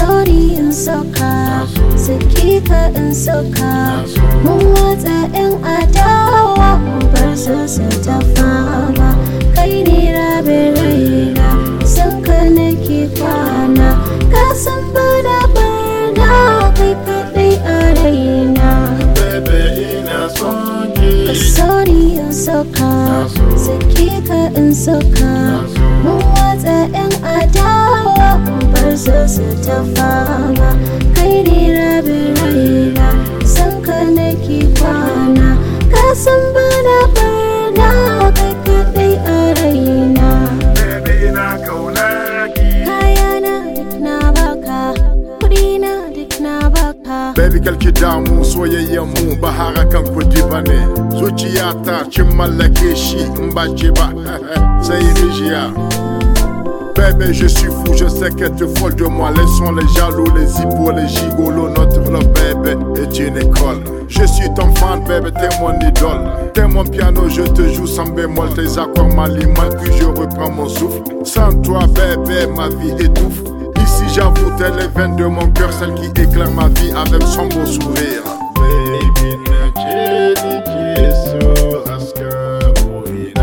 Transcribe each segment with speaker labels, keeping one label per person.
Speaker 1: Sorry in soka, saki ka in soka. Mun watsa 'yan adawa, mu bar su su ta fama. Kai ne rabin raina, san ka nake kwana. Ka san bana barna, kai kaɗai a raina.
Speaker 2: Baby ina son ki
Speaker 1: Sorry in soka, saki ka in soka. Mun watsa 'yan adawa, mu bar su su ta fama. Kai ne rabin raina, san ka nake kwana. Ka san bana barna, kai kaɗai a raina.
Speaker 2: Baby ina kaunar ki
Speaker 1: Kayana duk na baka, kuɗina duk na baka.
Speaker 2: Baby kalki damu soyayyen mu ba harakan kudi ba ne Zuciyata kin mallake shi in ba ce ba sai rijiya Baby je suis fou, je sais que tu es folle de moi Laissons les jaloux, les hippos, les gigolos Notre love baby est une école Je suis ton fan baby, t'es mon idole T'es mon piano, je te joue sans bémol Tes accords m'alimentent puis je reprends mon souffle Sans toi baby, ma vie étouffe Ici j'avoue, t'es les veines de mon cœur Celle qui éclaire ma vie avec son beau sourire Baby, na ce ni ke so aska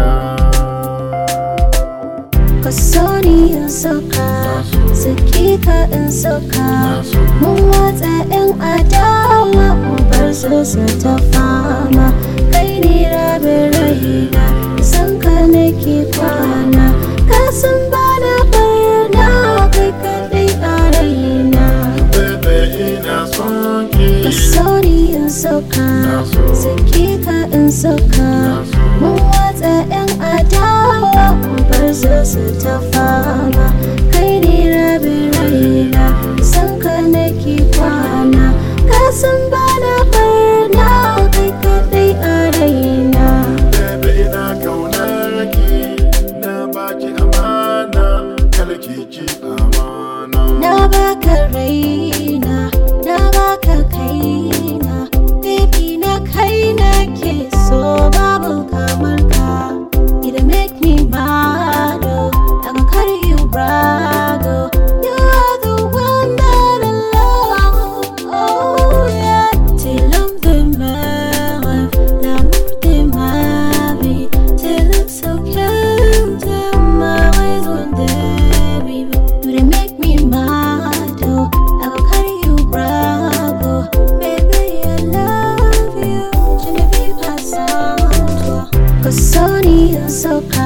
Speaker 2: burina.
Speaker 1: Ka so ni in soka, saki ka in soka. Mun watsa 'yan adawa, mu bar su su ta fama. Kai ne rabin raina, san ka nake kwana. Ka san bana barna, kai kaɗai a raina.
Speaker 2: Baby, ina son ki.
Speaker 1: Ka so ni in soka, saki ka in soka. Mun watsa 'yan adawa, mu bar su su ta fama. Kai ne rabin raina, san ka nake kwana. Ka san bana barna, kai kaɗai a raina.
Speaker 2: Baby, ina kaunar ki. Na baki amana, kalki ki amana.
Speaker 1: Na baka raina, na baka kaina, baby na kai nake so babu kamar ka. It make me mad, oh, I go carry you brag, oh. You are the one that I love, oh yeah. T'es l'homme de mes rêves, l'amour de ma vie. T'es le seul de ma raison de vivre. You dey make me mad, oh. I go carry you brag, oh. Baby, I love you. Je ne vis pas sans toi. Kasoni in soka,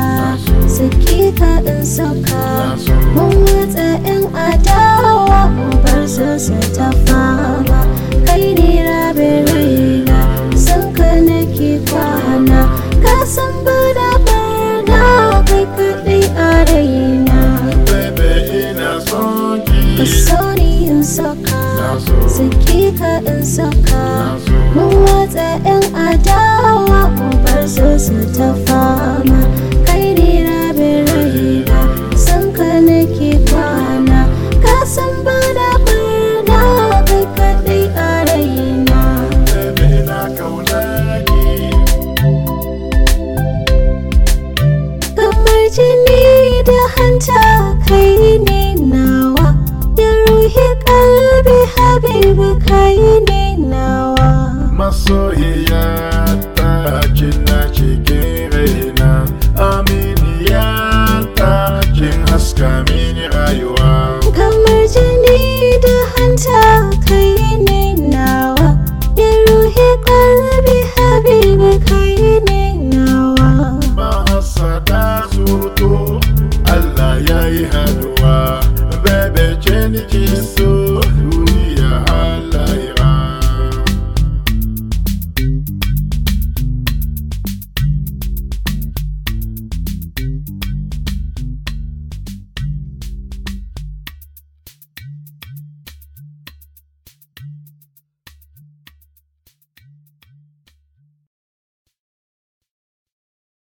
Speaker 1: sakika in soka. Mun watsa 'yan adawa, mu bar su su ta fama. Kai ne rabin raina, san ka nake kwana. Ka san bana barna, kai kaɗai a raina.
Speaker 2: Baby, ina son ki.
Speaker 1: Kasoni in soka, sakika in soka. Mun watsa 'yan adawa, mu bar su su ta fama. Kai ne rabin raina, san ka nake kwana. Ka san bana barna, kai kaɗai a raina.
Speaker 2: Baby, ina kaunar ki.
Speaker 1: Kamar jini da hanta kai ne nawa Ya ruhi kalbi habibu kai ne nawa
Speaker 2: Masoyiya ta kina cikin raina Aminiya ta kin haska mini rayuwa
Speaker 1: Kamar jini da hanta kai ne nawa Ya ruhi kalbi habibu kai ne nawa
Speaker 2: Mahasada surutu Allah ya yi haduwa Bebe ce ni ki so